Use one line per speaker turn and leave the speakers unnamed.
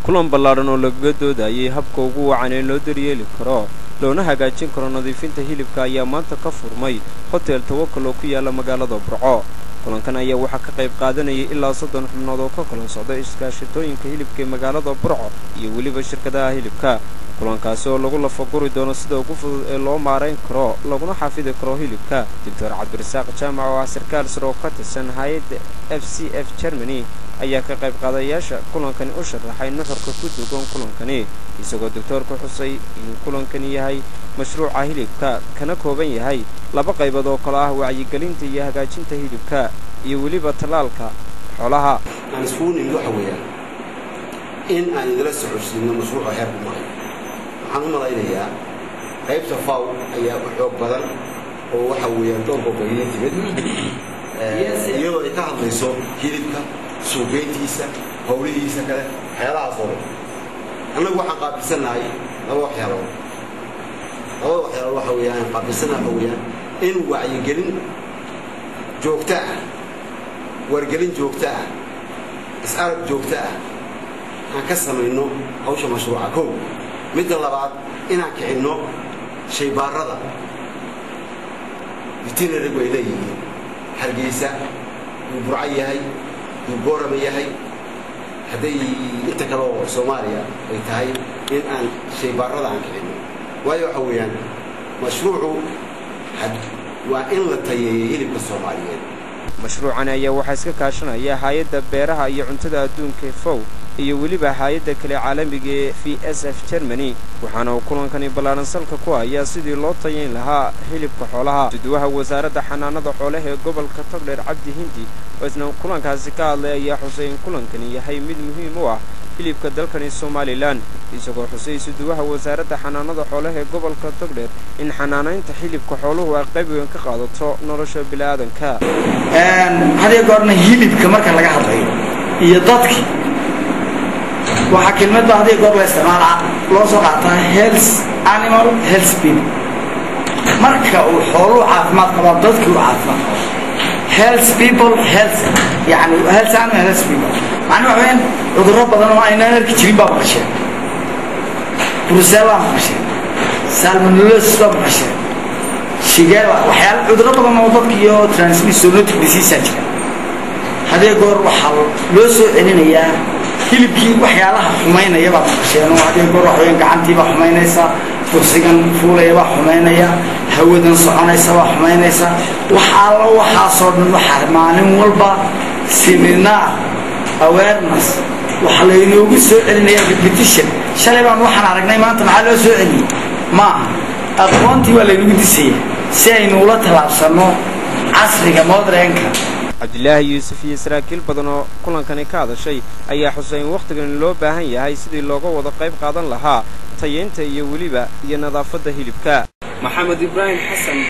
kulan ballaadhan oo lagaga doodayay habka ugu wacan ee loo daryeeli karo loona hagaajin karo nadiifinta hilibka ayaa maanta ka furmay hotel tawakal oo ku yaala magaalada burco kulankan ayaa waxaa ka qayb qaadanayay ilaa soddon xubnood oo ka kala socda iskaashatooyinka hilibka ee magaalada burco iyo weliba shirkadaha hilibka kulankaasi oo lagu lafaguri doono sida ugu fudud ee loo maarayn karo laguna xafidi karo hilibka doctor cabdirasaaq jaamac oo ah sarkaal sare oo ka tirsan hay-adda f c f germany ayaa ka qayb qaadayaasha kulankani u sharaxay nuxurka ku dugan kulankani isagoo doctoorku xusay inuu kulankani yahay mashruuca hilibka kana kooban yahay laba qaybood oo kale ah wacyigelinta iyo hagaajinta hilibka iyo weliba tallaalka xoolaha
aan iskugu nimid waxa weeyaan in aan idila socodsiino mashruuca heerku maray waxaan u malaynayaa qaybta faw ayaa u xoog badan oo waxa weeyaan dhowr gobolyo timid iyadoo ay ka hadlayso hilibka suuqgeyntiisa howlihiisa kale waxyaalahaas oo dhan annagu waxaan qaabilsannahay laba waxyaalood labada waxyaalood waxa weeyaan aan qaabilsannahay waxa weeyaan in wacyigelin joogto ah wargelin joogto ah is-arag joogto ah aan ka samayno hawsha mashruuca kow midda labaad inaan kicinno shaybaarada veterinarigu ay leeyihiin hargeysa yuu burco yahay yuu boorama yahay hadday inta kale oo soomaaliya ay tahay in aan shaybaarada aan kicinno waayo waxa weeyaan mashruucu waa in la tayeeyo hilibka soomaaliyeed
mashruucan ayaa waxaa iska kaashanaya hay-adda beeraha iyo cuntada adduunka fow iyo weliba hay-adda kale caalamiga ee v s f germany waxaana uu kulankani ballaaran salka ku hayaa sidii loo tayayn lahaa hilibka xoolaha suduwaha wasaaradda xanaanada xoolaha ee gobolka togdheer cabdi hindi oo isna kulankaasi ka hadlay ayaa xusay in kulankani yahay mid muhiim u ah hilibka dalkani somalilan isagoo xusay suduwaha wasaaradda xanaanada xoolaha ee gobolka togdheer in xanaanaynta xilibka xooluhu ay qayb weyn ka qaadato nolosha bini'aadanka
hadiyo goorna hilibka marka laga hadlayo iyo dadki waxaa kelmadba hadiyo goor la isticmaalaa loo soo qaataa health animal health bill marka uu xooluhu caafimaad qabaa dadkii u caafimaad qabo health people health yani health animal health people macnaa waxa weyaan cudurro badan oo aynaan arki jirin baa maqasheen brucella maqasheen salmonellosis baa maqasheen shigella waxyaala cudurro badan oo dadka iyo transmissonotic diseasea jira hadee goor waxaa loo soo celinayaa hilibkii waxyaalaha xumaynaya baa maqasheen oo hadee goor waxa weyaan gacantiibaa xumaynaysa duqsigan fuulaya baa xumaynaya hawadan soconaysa baa xumaynaysa wax alla waxaasoo dhan waxaa maalin walba seminaar awareness waxaa laynoogu soo celinaya repetition shalay baan waxaan aragnay maanta maxaa loo soo celiyey maaha aqoontii waa laynagu disaya si aynu ula tallaabsanno casriga modrenka
cabdilaahi yuusuf iyo saraakiil badan oo kulankani ka hadashay ayaa xusay in wakhtigani loo baahan yahay sidii looga wada qayb qaadan lahaa tayeynta iyo weliba iyo nadaafadda hilibka maxamed ibraahim xasan